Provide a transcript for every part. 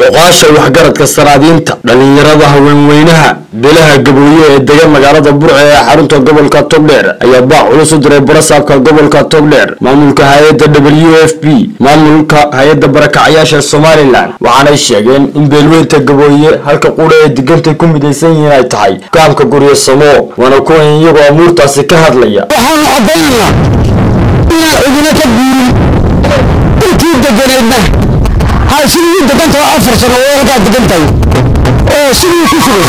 oqaasha waxgaradka sanaadiinta dhallinyarada haweenweynaha beelaha gabooye ee degan magaalada burco ee xarunta gobolka togdheer ayaa baac culus u diray barasaabka gobolka togdheer maamulka hay-adda w f b maamulka hay-adda barakacayaasha somalilan waxaanay sheegeen in beelweynta gabooye halka qudha ee digantay ku midaysan yihiin ay tahay gaamka guryo samo waana kuwan iyagoo amuurtaasi ka hadlaya waxaanu caddaynaa inaan cidina ka guurin intii deganeedna ha sidii u degan tahay afar sano oo halkaa degan tahay oo sidii ku sugay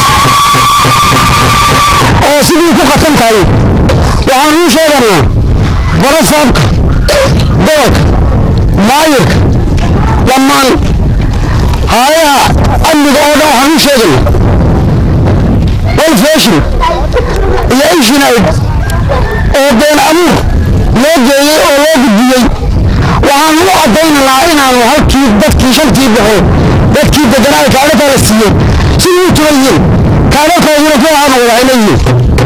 oo sidii ku qatan tahay waxaanu u sheeganaa barasaabka gobolka maayirka dhammaan haayaha amniga oo dhan waxaan u sheeganaa walfeshin iyo ishinayd oo been abuur loo geeyey oo loo gudbiyey waxaan u caddaynaynaa inaanu halkii dadkii shantii boqol dadkii deganaa ay kaadhaka la siiyeen sidii u tugan yihiin kaadhakaaduna ku ahaana wada leeyihiin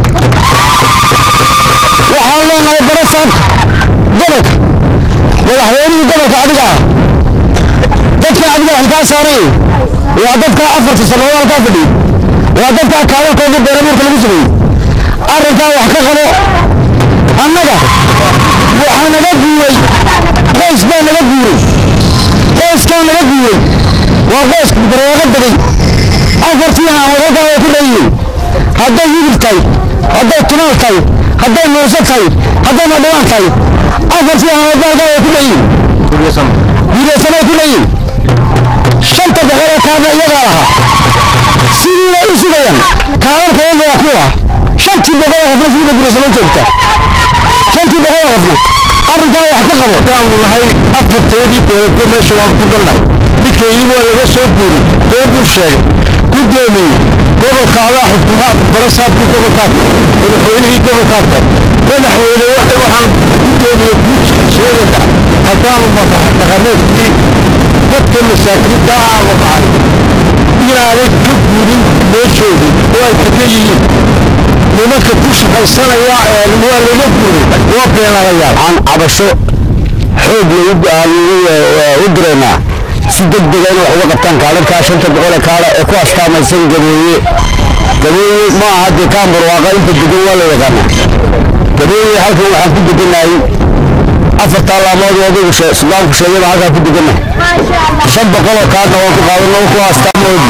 waxaan leenahay barasaabka gobolka madaxweynihii gobolka adiga ah dadka adiga halkaa saaray waa dadka afarta sannadood halkaa fadhiyey waa dadka kaadhakoodii been abuurka lagu sameeyey arrinkaa wax ka qabo annaga waxaa naga guuray qoys baa naga guuray qoyskaa naga guuray waa qoyska barwaaqo degay afartii haamadalkaa way ku leeyihiin hadday yidib tahay hadday tumaal tahay hadday muuse tahay hadday madhawaan tahay afartii haamadalkaa way ku leeyihiin guryasanoay ku leeyihiin shanta boqolee kaadna iyagaa lahaa sidii bay u sugayaan kaadalka iyaga waa kuwa shantii boqolee qofna sidii bay guryasano joogta shantii boqolee qofna arrinkaa wax ka qabo waanu nahay afarteedii beelko meesha waan ku galnay midkeedii waa laga soo guuri been buu sheegay guddoomiyey gobolka adaa xukumaa barasaabkii gobolkaadka madaxweynihii gobolkaadka madaxweyne waxaan guddoomiye guud sheegaya haddaanu dhaqameedkii dadka masaakiinta ah waqacay inaanay ka guurin meeshoodii oo ay degan yihiin nimanka ku shaqaysanaya waa laga guuray waa beenalayaan aan cabasho xoog u diraynaa si degdega in wax uga qabtaan kaadharkaa shanta boqolee kaadha ee ku astaamaysan gabooye gabooye ma aha dee kaan barwaaqa inta degan waa la yaqaana gabooye halkan waxaan ku degannahay afartaa laamood adigu sudaanku sheegayba halkaa ku degannahay shan boqoloo kaadna waan ku qaadano ku astaamoodi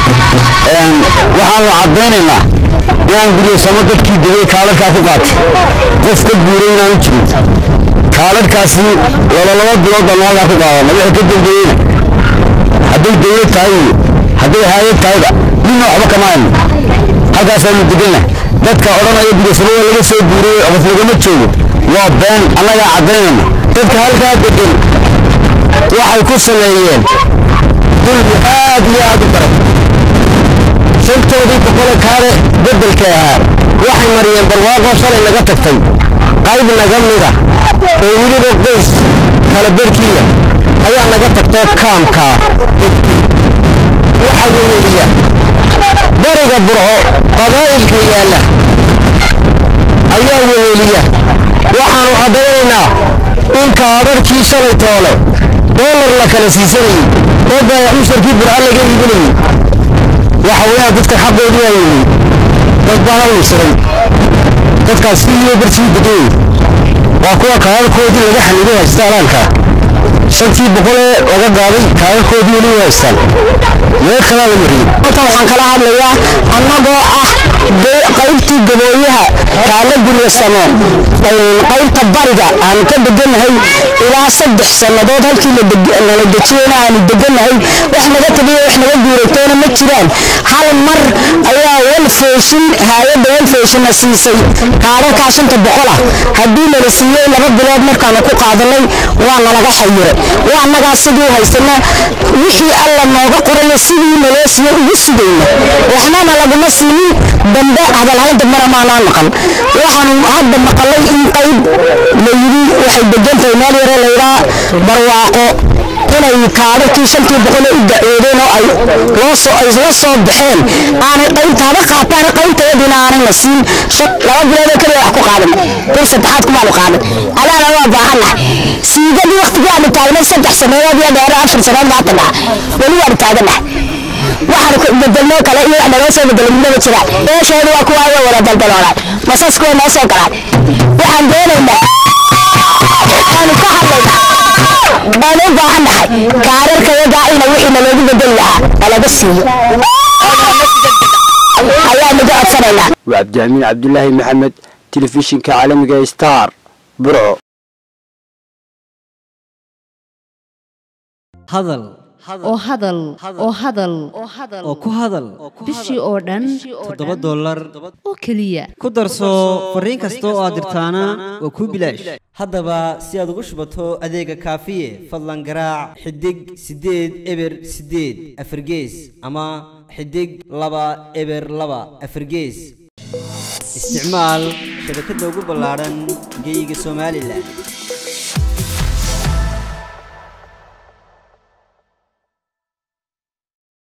waxaanu caddaynaynaa inaan guryasamo dadkii degay kaadharkaa ku qaatay qof ka guuray inaanu jirin kaadharkaasi laba laba bilood baan halkaa ku qaadana wixii ka dambeeyeyna hadday dawlad tahay iyo hadday haayad tahayba midna waxba kama hayno halkaasaanu degannahay dadka odhanaya guryasamo waa laga soo guuray qof lagama joogo waa been annagaa caddaynayna dadka halkaa degan waxay ku sameeyeen dulmi aad iyo aad u daran shantoodii boqole kaale beddelka ahaa waxay mariyeen barwaaqo shalay naga tagtay qayb naga mida oo weliba qoys kala berkiiya ayaa naga tagtoo kaamkaa waxaa weeliya bariga burco qabaa'ilka yaalla ayaa weeliya waxaanu caddaynaynaa in kaadharkii shalay toole doolar la kala siisanayey oo baayac musharkii burco laga iibinayey waxa weeyaan dadka xaqoodii waa weeyey dad baa hawlsaday dadkaas iyo bartii degan waa kuwa kaadalkoodii laga xaniday haysta alaanka shantii boqolee laga qaaday kaadalkoodii weli waa haystaan meel kalaa la mariyey halkan waxaan kala hadlayaa annagoo ah qaybtii gabooyaha kaala guryasamo qaybta bariga aanu ka degannahay ilaa saddex sannadood halkii nala dejiyeyna aanu degannahay wax naga tegayo wax naga guuraytoona ma jiraan hal mar ayaa walfeeshin haayadda walfeeshinna siisay kaadharkaa shanta boqolah haddii nala siiyey laba bilood markaanu ku qaadanay waa nalaga xayiray waa annagaa sidii haysana wixii alla nooga qoraya sidii naloo siiyo ugu sugayna waxnana laguma siinin dambe hadalhayn dambena maanaa maqan waxaanu hadda maqalay in qayb la yidhi waxay degantahay meel yaro laydhaa barwaaqo inay kaadharkii shantii boqole u dacwoodeen oo ay loo soo ay la soo baxeen aanay qaybtaada qaataan qaybtayadiina aanay la siin laba biloodoo keliya wax ku qaadan bil saddexaad kumaanu qaadan alaana waa baahannahay siigadii waqtigii aanu taagnay saddex sanadood iyo dheero afar sanadood maanta dhaha weli waanu taagannahay waxaan bedelno kale iyo wax naloo soo bedelay midnaba jiraan meeshooda waa kuwa way wada daldaloonaan masasku way noo soo galaan waxaan doonaynaa aanu ka hadlaynaa aan u baahannahay kaararkayagaa ina wixii naloogu bedeli lahaa nalaga siiyo ayaa naga codsanaynaa waa cabdiamiin cabdulaahi maxamed telefishinka caalamiga star burco hadal oo hadal oo hadal oo ku hadal bishii oo dhan toddoba dollar oo keliya ku darso fariin kasta oo aad dirtaana waa kuu bilaash haddaba si aad ugu shubato adeega kaafiye fadlan garaac xidig siddeed eber siddeed afargees ama xidig laba eber laba afargees isticmaal shabakadda ugu ballaadhan geeyiga somalilan